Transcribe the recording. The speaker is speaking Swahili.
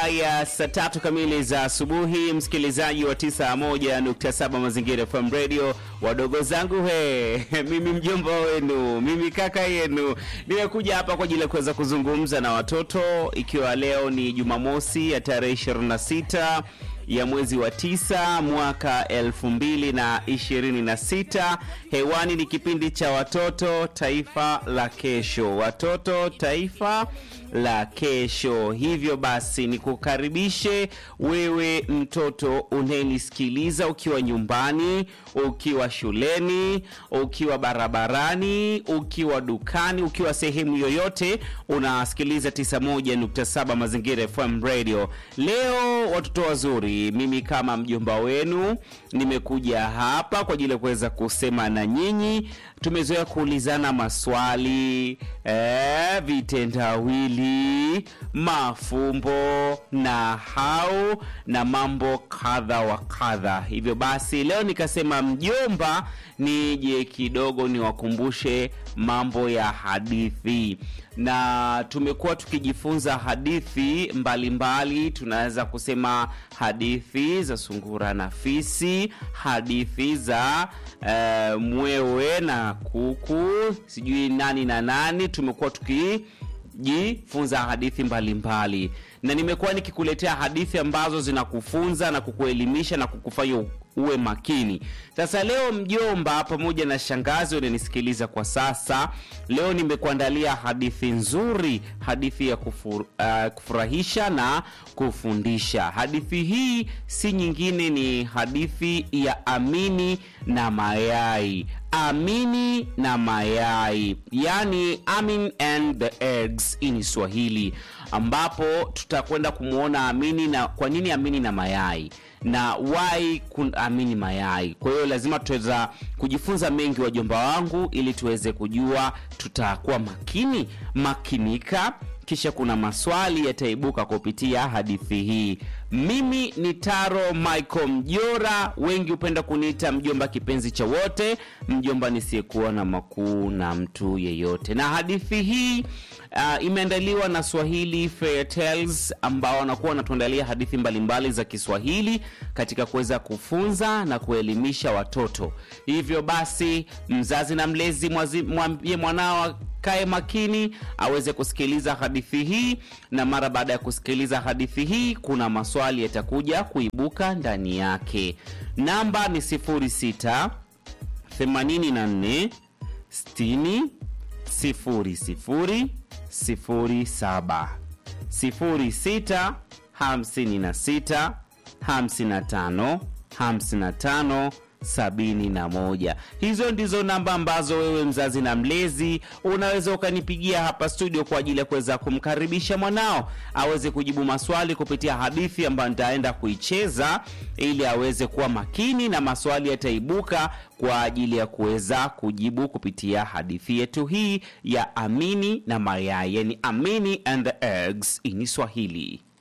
ya saa tatu kamili za asubuhi, msikilizaji wa 91.7 Mazingira FM Radio, wadogo zangu he, mimi mjomba wenu, mimi kaka yenu, nimekuja hapa kwa ajili ya kuweza kuzungumza na watoto, ikiwa leo ni Jumamosi ya tarehe 26 ya mwezi wa tisa mwaka elfu mbili na ishirini na sita. Hewani ni kipindi cha watoto taifa la kesho, watoto taifa la kesho. Hivyo basi nikukaribishe wewe mtoto unayenisikiliza ukiwa nyumbani, ukiwa shuleni, ukiwa barabarani, ukiwa dukani, ukiwa sehemu yoyote unasikiliza 91.7 Mazingira FM Radio. Leo watoto wazuri, mimi kama mjomba wenu nimekuja hapa kwa ajili ya kuweza kusema na nyinyi. Tumezoea kuulizana maswali eh, vitendawili, mafumbo na hau na mambo kadha wa kadha. Hivyo basi leo nikasema mjomba, nije kidogo niwakumbushe mambo ya hadithi na tumekuwa tukijifunza hadithi mbalimbali. Tunaweza kusema hadithi za sungura na fisi, hadithi za uh, mwewe na kuku, sijui nani na nani. Tumekuwa tukijifunza hadithi mbalimbali mbali. Na nimekuwa nikikuletea hadithi ambazo zinakufunza na kukuelimisha na kukufanya uwe makini. Sasa leo mjomba pamoja na shangazi unanisikiliza kwa sasa, leo nimekuandalia hadithi nzuri, hadithi ya kufur, uh, kufurahisha na kufundisha. Hadithi hii si nyingine, ni hadithi ya Amini na mayai. Amini na mayai, yani Amin and the eggs in Swahili, ambapo tutakwenda kumwona Amini na kwa nini Amini na mayai na wai kuamini mayai. Kwa hiyo lazima tutaweza kujifunza mengi, wajomba wangu, ili tuweze kujua, tutakuwa makini makinika, kisha kuna maswali yataibuka kupitia hadithi hii. Mimi ni Taro Michael Mjora, wengi hupenda kuniita mjomba kipenzi cha wote, mjomba nisiyekuwa na makuu na mtu yeyote. Na hadithi hii uh, imeandaliwa na Swahili Fair Tales ambao wanakuwa wanatuandalia hadithi mbalimbali za Kiswahili katika kuweza kufunza na kuelimisha watoto. Hivyo basi, mzazi na mlezi mwambie mwanao kae makini aweze kusikiliza hadithi hii, na mara baada ya kusikiliza hadithi hii kuna maswali yatakuja kuibuka ndani yake. Namba ni 06 84 60 00 07 06 56 55 55 sabini na moja. Hizo ndizo namba ambazo wewe mzazi na mlezi unaweza ukanipigia hapa studio kwa ajili ya kuweza kumkaribisha mwanao aweze kujibu maswali kupitia hadithi ambayo nitaenda kuicheza, ili aweze kuwa makini na maswali yataibuka kwa ajili ya kuweza kujibu kupitia hadithi yetu hii ya Amini na mayai, yani Amini and the eggs in Swahili.